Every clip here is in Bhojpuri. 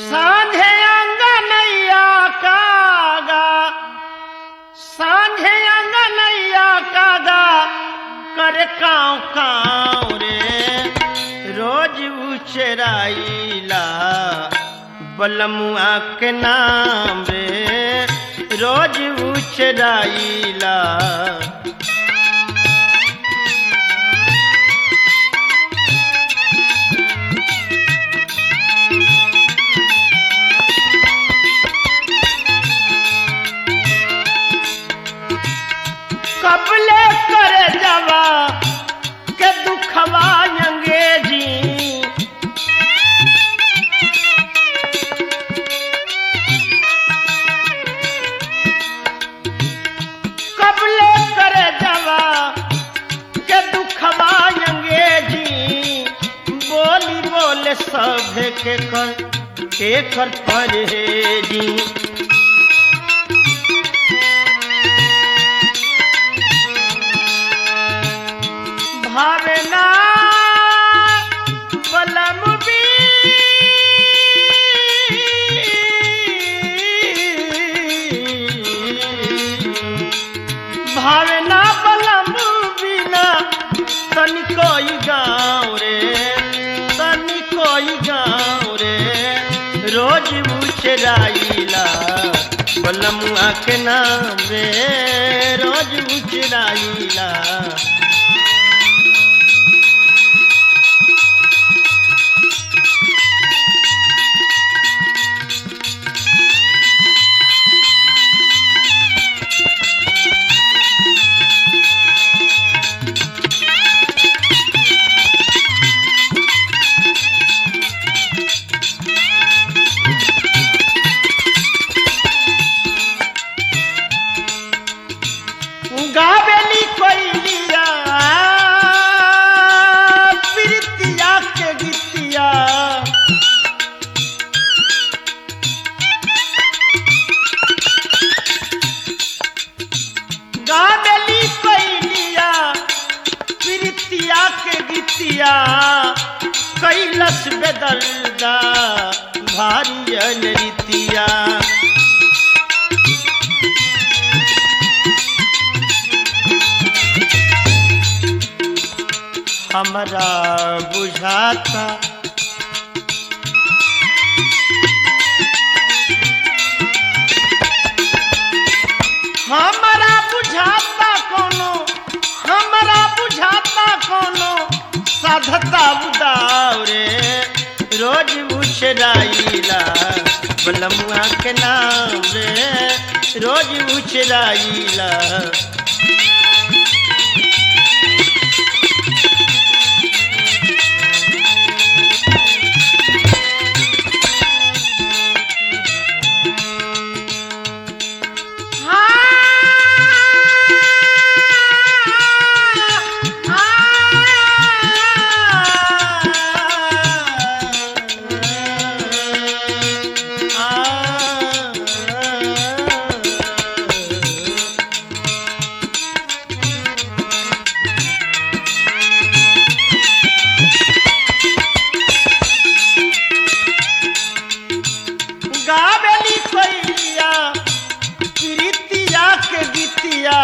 सांझे अंगनैया कागा सांझे अंगनैया कागा करे काँव काँव रे रोज उचराइला बलमुआ के नाम रे रोज उचराइला कबले करे जवा के दुखवा अंगेजी कबले करे जवा के दुखवा अंगेजी बोली बोले सब के कर के कर परहेजी भावना बलम भी भावना बलम बिना तनिकोई गाँव रे तनिकोई गाँव रे रोज उचराइला बलमुआ के नाम रे रोज उचराइला गावेली कोइलिया प्रीतिया के गीतिया गावेली कोइलिया प्रीतिया के गीतिया कैलस बेदलदा भारी अनरितिया हमरा बुझाता हमरा बुझाता कोनो हमरा बुझाता कोनो साधता उदाव रे रोज उछराइला बलमुआ के नाम रे रोज उछराइला गावेली कोइलिया प्रीतिया के गीतिया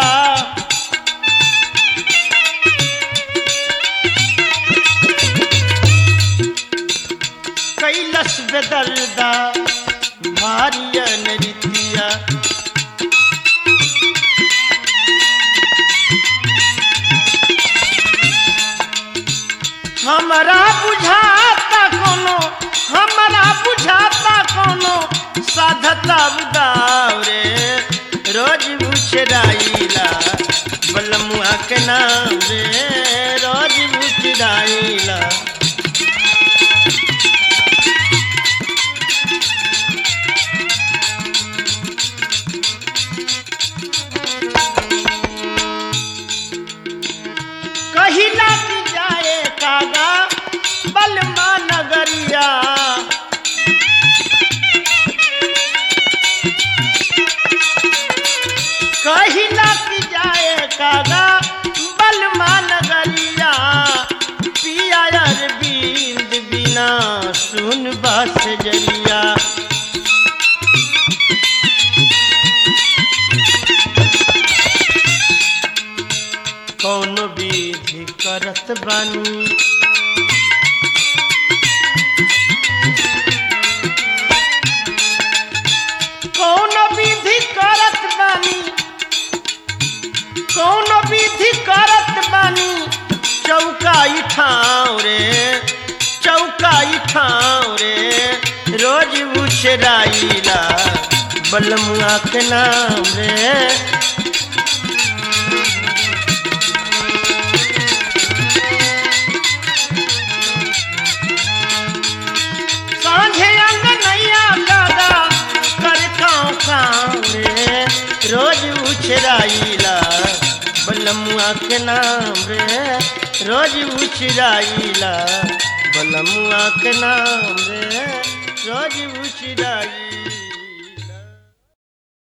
कैलस बेदलदा भारियन रीतिया हमरा बुझाता कोनो हमरा बुझाता कोनो साधता उदाव रे रोज उछराइला बलमुआ के नाम रे रोज उछराइला कहिला की जाए कागा बलमा नगरिया कहिला की जाए कागा बलमा नगरिया पिया यार बास जरिया कौन विधि करत बानी कौन विधि करत बानी कौन विधि करत बानी चौकाई ठाव रे चौकाई ठाव रे रोज उछराइला बलमुआ के नाम रे सांझे अंगनैया दादा कर काँव काँव रे रोज उछराइला बलमुआ के नाम रे रोज उछराइला बलमुआ के नाम रे रोज उछराइला